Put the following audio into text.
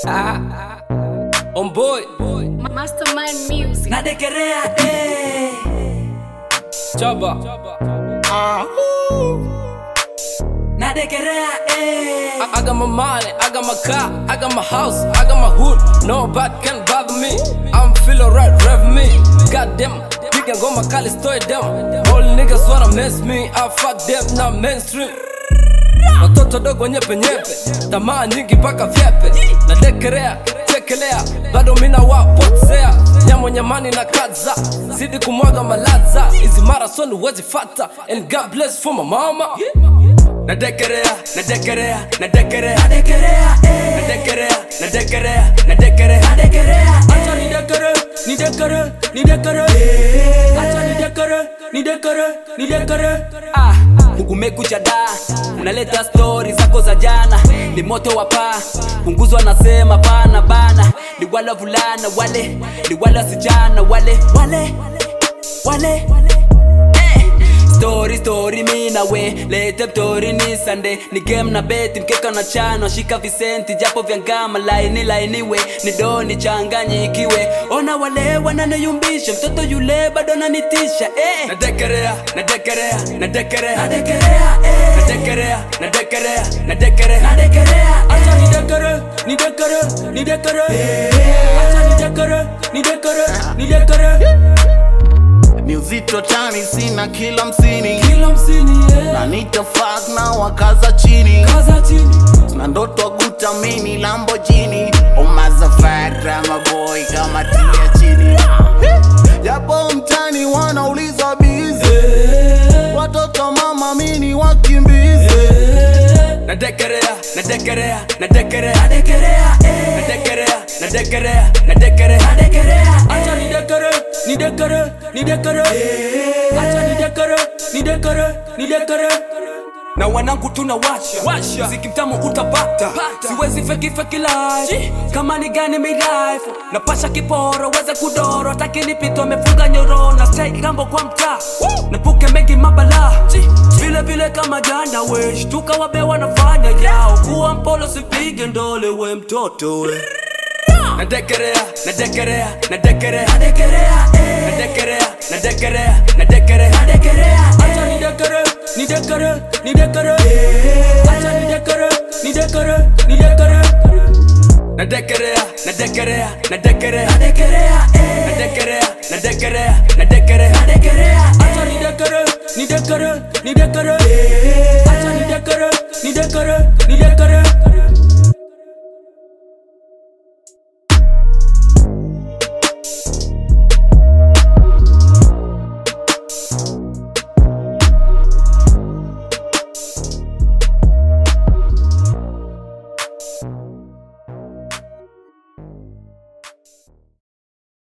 On boy, Mastermind Music. nadekerea eh. chaba. nadekerea eh. I, I got my money, I got my car, I got my house, I got my hood. Nobody can bother me. I'm feeling right, rev me. Goddamn, piga ngoma kali story them. All niggas wanna mess me, I fuck them, not mainstream. Watoto dogo nyepe nyepe, tamaa nyingi mpaka vyepe. Nadekerea, chekelea, bado mina wapotea. Nyamo nyamani na kaza, zidi kumwaga malaza. Hizi marathon huwezi fata, and God bless for my mama. Nadekerea, nadekerea, nadekerea, nadekerea eh. nadekerea, nadekerea, nadekerea. nadekerea Acha nidekere, nidekere, nidekere. Acha nidekere, nidekere, nidekere. ah. kumekucha da unaleta stori zako za jana ni moto wa paa punguzwa nasema bana bana ni wale vulana wale ni wale wasichana wale wale wale Eh. Story story mi na we lete mtori ni sande ni game na beti mkeka na chano shika visenti japo vya ngama laini lainiwe ni doni changanyikiwe ona wale wananiyumbisha mtoto yule bado nanitisha eh. Nadekerea, nadekerea, nadekerea. nadekerea eh. Nadekerea, nadekerea, nadekerea. nadekerea Acha nidekere, nidekere, nidekere. Acha nidekere, nidekere, nidekere. ni uzito tani sina kila msini Kila msini, yeah. na nitafak na wakaza chini Kaza chini. na ndoto kutamini lambojini umazafara maboy kama tia chini japo mtani wanauliza bizi watoto mama mini wakimbizi Nadekerea, nadekerea, nadekerea. nadekerea eh. Nadekerea, nadekerea, nadekerea. nadekerea Acha nidekere, nidekere, nidekere. Acha nidekere, nidekere, nidekere. na wanangu tuna washa Washa. mziki mtamu utapata siwezi feki feki life kama ni gani mi life napasha kiporo weze kudoro takinipito amefunga nyoro na stay gambo kwa mtaa napuke mengi mabala vile vile kama jana we shtuka wabe wanafanya yao kuwa mpolo sipige ndole we mtoto we nadekerea nadekerea nadekerea nadekerea eh. nadekerea nadekerea nadekerea nadekerea Acha nidekere, nidekere, nidekere. Acha nidekere, nidekere, nidekere. Nadekerea, nadekerea, nadekerea. nadekerea eh. Nadekerea, nadekerea, nadekerea. nadekerea Acha nidekere, nidekere, nidekere. Acha nidekere, nidekere, nidekere.